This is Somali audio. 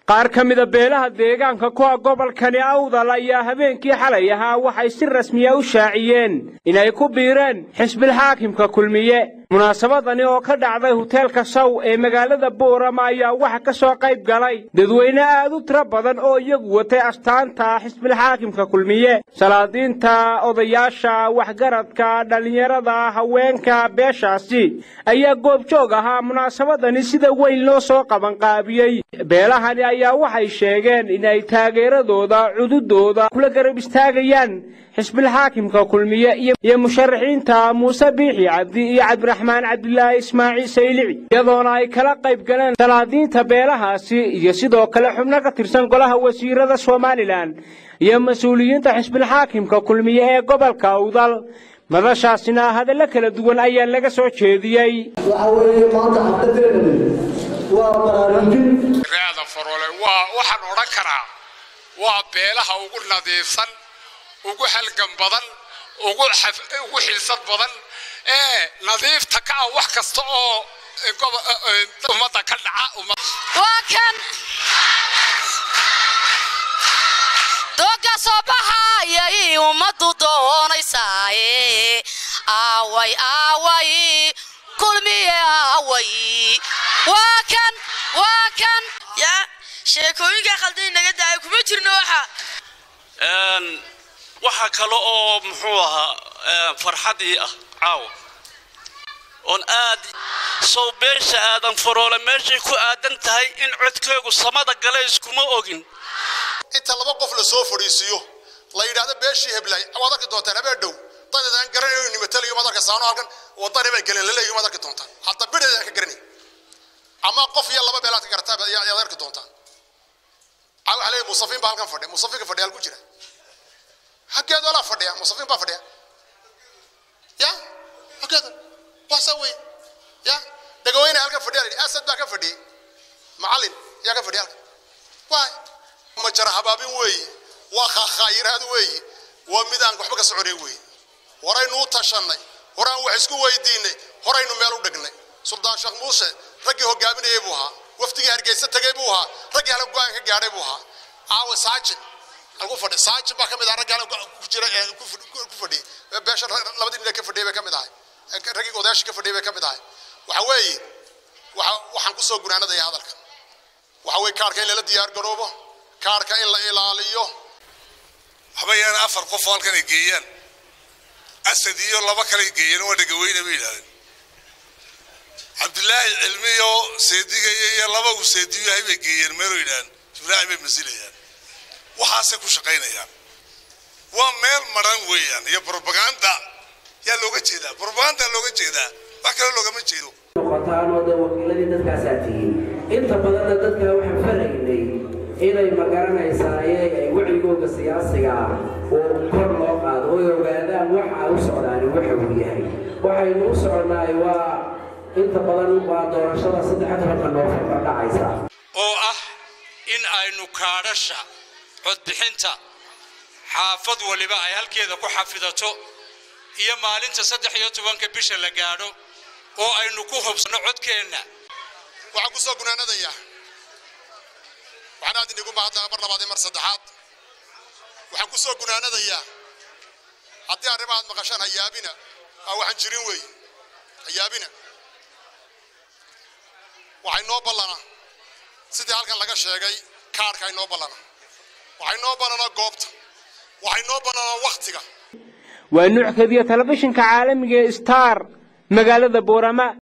qaar ka mida beelaha deegaanka kuwa gobolkani awdal ayaa habeenkii xalay ahaa waxay si rasmiya u shaaciyeen inay ku biireen xisbilxaakimka kulmiye munaasabadani oo ka dhacday huteelka saw ee magaalada boorama ayaa waxa ka soo qayb galay dadweyne aad u tiro badan oo iyagu watay astaanta xisbilxaakimka kulmiye salaadiinta odayaasha waxgaradka dhallinyarada haweenka beeshaasi ayaa goobjoog ahaa munaasabadani sida weyn loo soo qabanqaabiyey beelahani ayaa waxay sheegeen inay taageeradooda cududooda kula garab istaagayaan xisbilxaakimka kulmiye iyo musharaxiinta muuse biixi cabdi iyo cabdiraxmaan cabdilaahi ismaaciil saylici iyadoona ay kala qayb galeen salaadiinta beelahaasi iyo sidoo kale xubno ka tirsan golaha wasiirada somalilan iyo mas-uuliyiinta xisbilxaakimka kulmiye ee gobolka awdal madashaasina hadallo kala duwan ayaa laga soo jeediyey waxa weeye maanta xafladeennani waa baraarujin reeda farole waa waxaan odhan karaa waa beelaha ugu nadiifsan ugu halgan badan ugu ugu xilsad badan ee nadiifta ka ah wax kasta oo ummadda ka dhaca waa kan dooga soo baxayay ummaddu doonaysaaye aaway aaway kulmiye aaway waa kan waa kan ya sheekooyinka khaldan naga daaya kuma jirno waxa waxaa kale oo muxuu ahaa farxadii ah caawa oon aad sow beesha aadan faroole meeshay ku aadan tahay in codkaygu samada gale iskuma ogin inta laba qof la soo fadhiisiiyo la yidhaahdo beeshii heblay waad arki doontaan habeen dhow dadaan garanayo nimatalayo maad arka saano halkan wadani bay galeen laleeyo maad arki doontaan hadda bidheedaan ka garanay ama qof iyo laba beelaad ka garataa yaad arki doontaan waxaa leeyahay musafiin baa halkan fadhiya musafiinka fadhiya halku jira xaggeeda olaa fadhiya musafiin baa fadhiya ya xaggeeda waxsaa wey ya dhagaweyne halkan fadhiya la asad baa ka fadhiyey macallin yaa ka fadhiya halkan waay ma jara habaabin weeye waa khaakhayiraad weeye waa mid aan waxba ka soconayn weeye horaynu u tashannay horaan wax isku weydiinay horaynu meel u dhignay suldaan sheekh muuse raggii hogaaminayay buu ahaa wafdigii hargeysa tegey buu ahaa raggii hala go-aan ka gaadhay buu ahaa caawa saajin algu fadhi saajin baa ka mid ahaa raggii hala ku jira ku fadhiyey beesha labadii nin ka fadhiyay bay ka mid ahay raggii odayaashii ka fadhiyay bay ka mid ahay waxa weeye waxaan ku soo gunaanadaya hadalka waxa weeye kaarka in lala diyaar garoobo kaarka in la ilaaliyo waxba yaan afar qof halkan ay geeyaan asad iyo laba kale ay geeyeen waa dhagaweyne bay yidhahdeen cabdilaahi cilmiyo seedigaya iyo laba uu seediyo yahay bay geeyeen meeloo yidhahdeen ibraahim bay masilayaan waxaasay ku shaqaynayaan waa meel maran weeyaan iyo brobaganda yaa looga jeedaa brobaganda looga jeedaa wax kale loogama jeedo noqotaan oo dee wakiiladii dadkaasaa tihiin inta badanna dadka waxaan faraynay inay magaranaysaay ay wacigooga siyaasiga ah oo kor loo qaado oy ogaadaan waxa u socdaani waxa uu yahay waxaynu u soconnaay waa inta badan waa doorashada saddex tobanka noofembar dhacaysa oo ah in aynu kaadhasha codbixinta xaafad waliba ay halkeeda ku xafidato iyo maalinta saddex iyo tobanka bisha la gaadho oo aynu ku hubsanno codkeenna waxaan ku soo gunaanadayaa waxaan aad inigu mahadnaqa mar labaad iyo mar saddexaad waxaan ku soo gunaanadayaa haddii arrimahaad maqashaan hayaabina aa waxaan jirin wey hayaabina waxay noo ballana sidii halkan laga sheegay kaarka ay noo ballana waxay noo ballana goobta waxay noo ballana wakhtiga waa nuuc kadiya telefishinka caalamiga ee star magaalada boorama